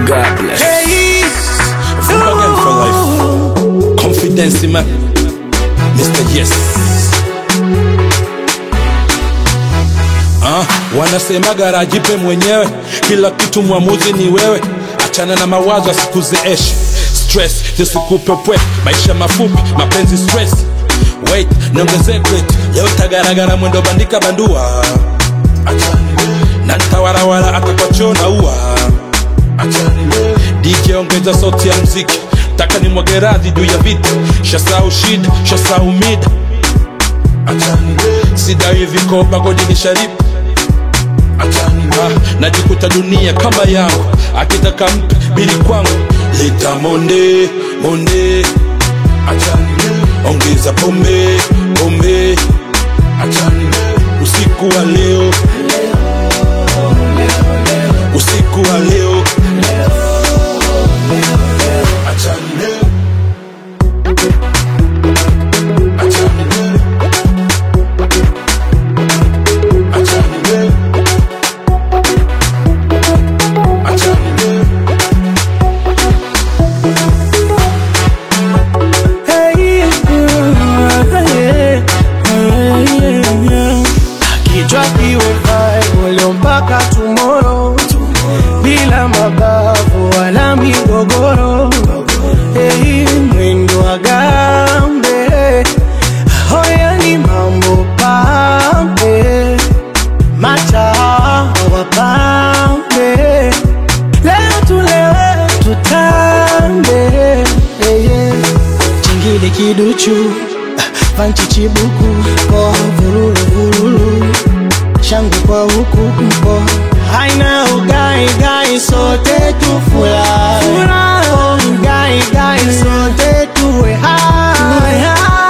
God bless. Hey, Full again for life. Confidence man. Mr. Yes. Ah, wanasema garaji pe mwenyewe, kila kitu mwamuzi ni wewe. Achana na mawazo asikuzeeshe, stress zisikupe pwe, maisha mafupi, mapenzi stress. Wait, niongezee crate, leo tagaragara mwendo bandika bandua. Na ntawarawara hata kwa choo na ua. DJ ongeza sauti ya mziki, taka ni mwage radhi juu ya vita, shasau shida, shasau mida, sidawi vikoba godi ni sharibu Ah, najikuta dunia kama yangu akitaka mpe bili kwangu leta monde monde ongeza pombe pombe usiku wa leo usiku wa leo Achani leo. Achani leo. Achani leo. Achani leo. hey, kichwa kiwe vibe leo mpaka tomorrow bila mabavu wala migogoro hey, mwendo wa gambe hoya ni mambo pambe macha wapambe leo tulewe tutambe hey, yeah. chingile kiduchu panchi chibuku po vururu vururu shangwe kwa huku mpo haina ugai gai sote tufurahi oh, gai gai sote tuwe hai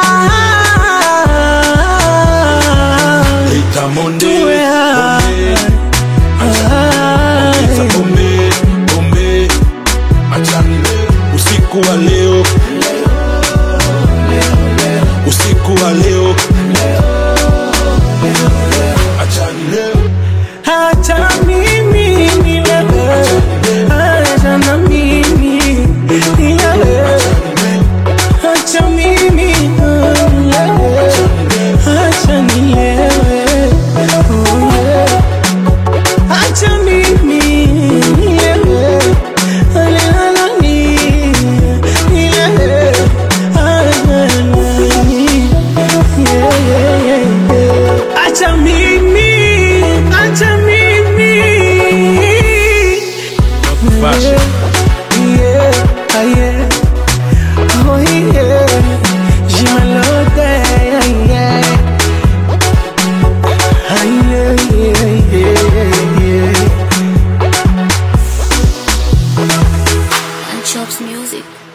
Leta monde Tuwe pombe hai. ongeza pombe pombe achani leo usiku wa leo usiku wa leo achani leo Hata mimi nilewe, acha na mimi nilewe, acha mimi nilewe, acha nilewe, oh yeah. acha mimi nilewe, alala ni nilewe, acha nani, yeah, yeah, yeah, yeah. acha mimi, acha mimi fashion yeah, ah, yeah. Oh, yeah. Je m'alote, yeah, yeah. Ah, yeah, yeah, yeah, yeah. and chops music.